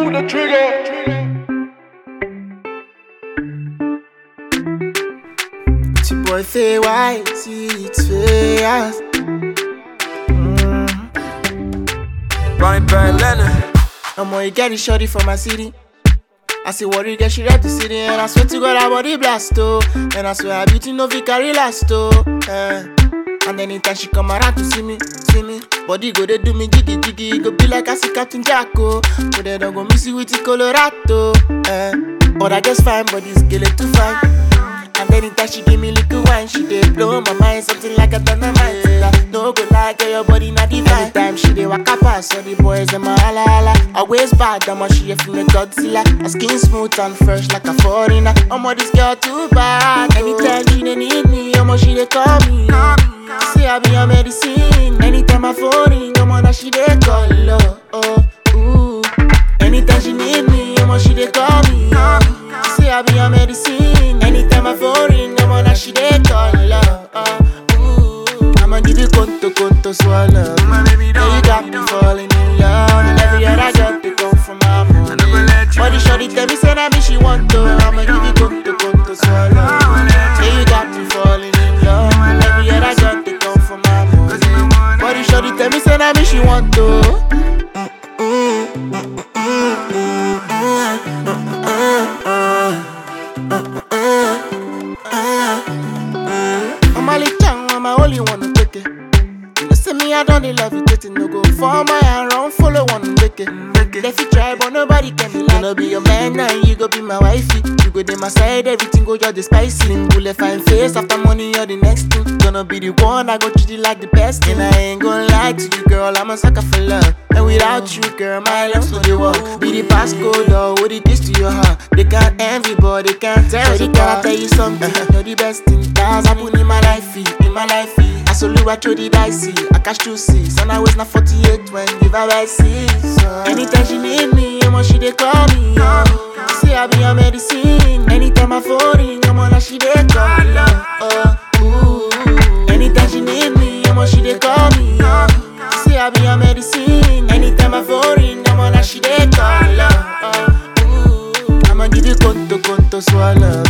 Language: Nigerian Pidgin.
pull the trigger. It's your boy Faye White, see it's Faye Ronnie Barry Leonard. I'm gonna get it shorty from my city. I say worry, get she rep the city, and I swear to God, her body blast oh. And I swear her beauty no fit carry last oh. Eh. And anytime she come around to see me, see me, body go they do me jiggy jiggy, it go be like I see Captain Jacko. But they don't go miss you with the Colorado. Eh. But I just fine, but this girl is too fine. And anytime she give me little wine, she dey blow my mind, something like a dynamite. Yeah. No go like girl, your body not divine. Anytime she dey walk past, all the boys them a holla holla. Always bad, I'm she a feeling Godzilla. Her skin smooth and fresh like a foreigner. I'm this girl too bad. Anytime she dey need me, I'm she dey call me. Say I be her medicine. Anytime I phone in, I'm that she dey call. Oh, oh, ooh. Anytime she need me, I'm she dey call me. Say I be her medicine. Anytime I phone ring, I'm on that she dey call. Oh, oh, ooh. I'ma give you conto, conto, swallow. My baby Yeah, don't you got me falling in love. And every other girl they come from my I never money. let you Body shorty tell me say that me she want to. I'ma give you conto, conto, swallow. Yeah, you got me falling in love. And every other girl they come from my money. Body shorty tell me say that me she want to. I'm a little young, I'm a only one to take it. You know, say me, I don't dey love you, getting no go for my hand, run, follow one, make it. They fit try, but nobody can be like. Gonna be your man, now you go be my wifey. You go dey my side, everything go just the spicy. Slim bullet, fine face, after money, you're the next thing. Gonna be the one, I go treat you like the best. And I ain't gonna lie to you, girl, I'm a sucker for love. And without you, girl, my love so they walk. Be the passcode, or what it is to your heart. They can't envy, but they can't tell. So they gotta tell you something. You're the best thing that's happened in my life, in my life. I saw I throw the dicey, I cash two six, and I was not 48 when give her by six. Anytime she need me, I'm on she they call me. Oh. Say I be her medicine. Anytime I phone ring, I'm on that she they call. Oh, ooh. Anytime she need me, I'm on she they call me. Oh. Say I be her medicine. Anytime I phone ring, I'm on that she they call. Oh, ooh. I'ma give you conto, conto, swallow.